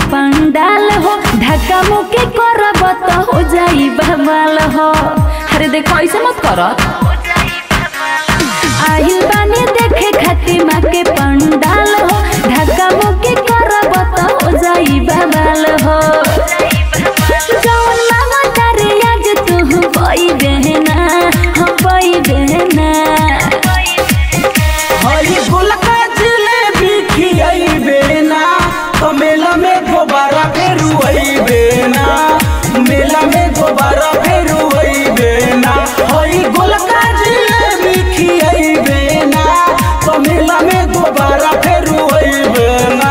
पंडाल हो धक्का मुक्की करब तो हो जाई बवाल हो अरे देखो ऐसे मत कर आहिल बानी देखे खातिर माँ के पंडाल हो धक्का मुक्की करब तो हो जाई बवाल हो जौन मांगो तारे आज तू पई बहना हम पई बहना हई गोलका जिलेबी खियाइबे ना तो मेला में दोबारा फेर अइबे ना मेला में दोबारा फेर अइबे ना हई गोलका जिलेबी खियाइबे ना तो मेला में दोबारा फेर अइबे ना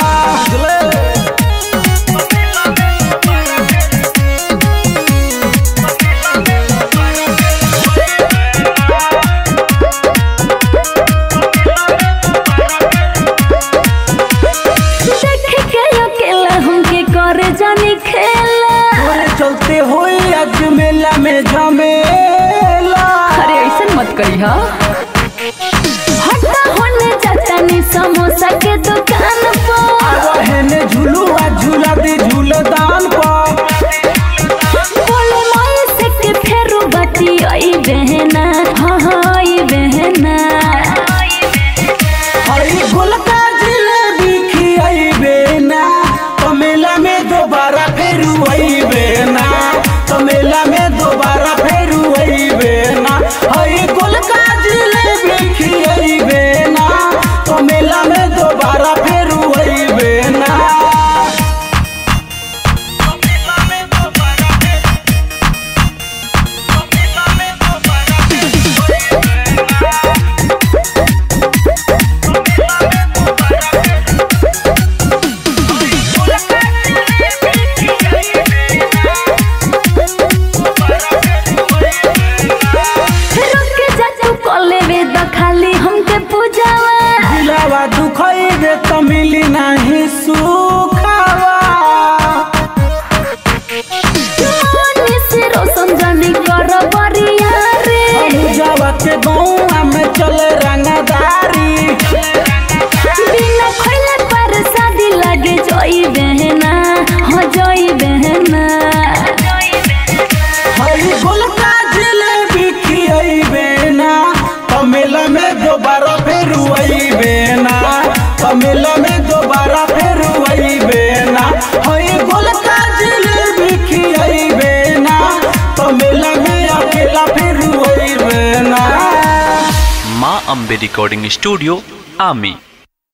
देख के अकेला हमके करे जानी खेला तोरे चलते होई आज मेला में झमेला अरे ऐसे मत करी हा हटा होने जाता नी समोसा के दुकान पर रहने झुलुआ झूला दे झूलदान पर बोले माई से के फेरू बटी आई बहना हाँ हाँ आई बहना हरी गोलका जिलेबी खियाइबे ना तो मेला में दोबारा फेर अइबे ना तो मेला में दोबारा फेर अइबे ना हरी गोलका जिलेबी खियाइबे ना तो मेला में दोबारा फेर अइबे ना रुक जा तू कले वे द खाली हमके पूजावा दिलावा दुखइबे तो मिली नाही सुखावा मोनी से रोशन जानी कर बरिया रे अनुजावा के गौआ में चले रंगदारी बिना खोले पर शादी लगे जोई बहना हो जोई बहना हरी गोलका जिलेबी खियाइबे ना तमेला में दोबारा फेर अइबे ना तमेला में दोबारा फेर अइबे ना हरी गोलका जिलेबी खियाइबे ना तमेला में अकेला फेर अइबे ना माँ अम्बे रिकॉर्डिंग स्टूडियो आमी